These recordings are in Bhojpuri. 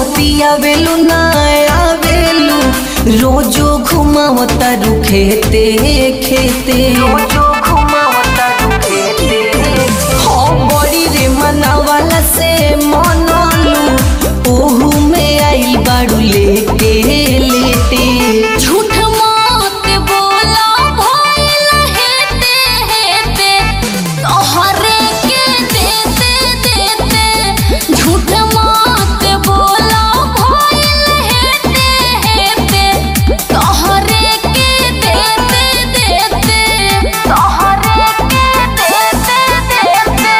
बतियावेलू ना आवेलू रोजो घुमावता रू खेते खेते रोजो घुमावता रू खेते हो बड़ी रे मनावाला से मनलू ओहू में आई बाड़ू लेटे लेटे झूठ मत बोला भइल हेते हेते तोहरे के देते देते झूठ मत बोला भइल हेते हेते तोहरे के देते देते तोहरे के देते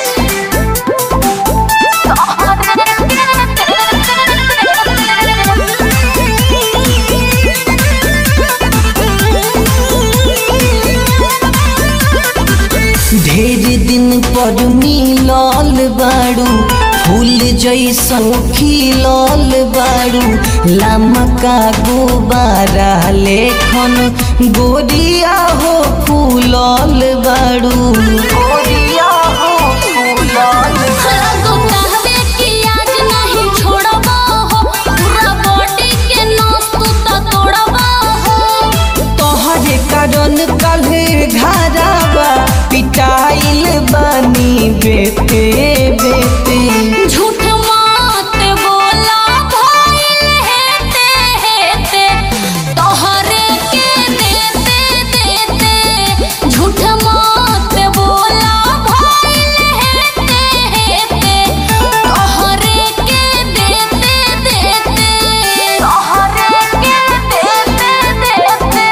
ढेर दिन पर मिलल बाड़ू फूल जैसन खिलल बाड़ू लमका गुबारा लेखन गोरिया हो फूलल बाड़ू गोरिया हो फूलल तो कहबे कि आज नहीं छोड़बा हो पूरा बॉडी के नस तू तो तोड़बा हो तोहरे कारण कल्हे घरावा पिटाइल बानी बेटे बेटे झूठ मत बोला भइल हेते हेते तोहरे के देते देते झूठ मत बोला भइल हेते हेते तोहरे के देते देते तोहरे के देते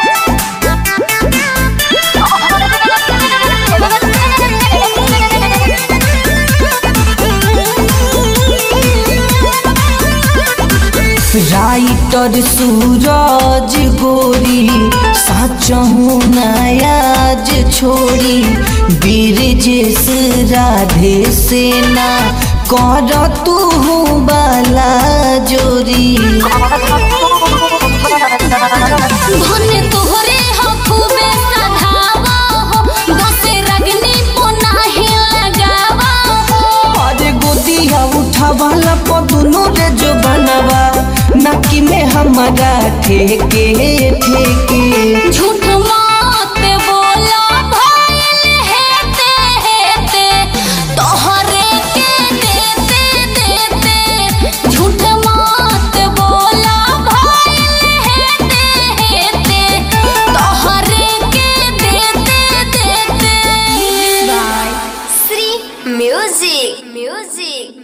राइटर सूरज गोरी साचहु नयाज छोड़ी बीरजेश राधे सेना कर तू बाला जोरी भने तोहरे हो खूबे सधावा हो दसे रगनी पोनाही लगावा हो अरे गोदिया उठावाला पदुनु रे जो बनवा नकी में हमारा ठेके ठेके झूठ मत बोला भइल हेते हेते तोहरे के देते देते झूठ मत बोला भइल हेते हेते तोहरे के देते देते by Sri Music. Music.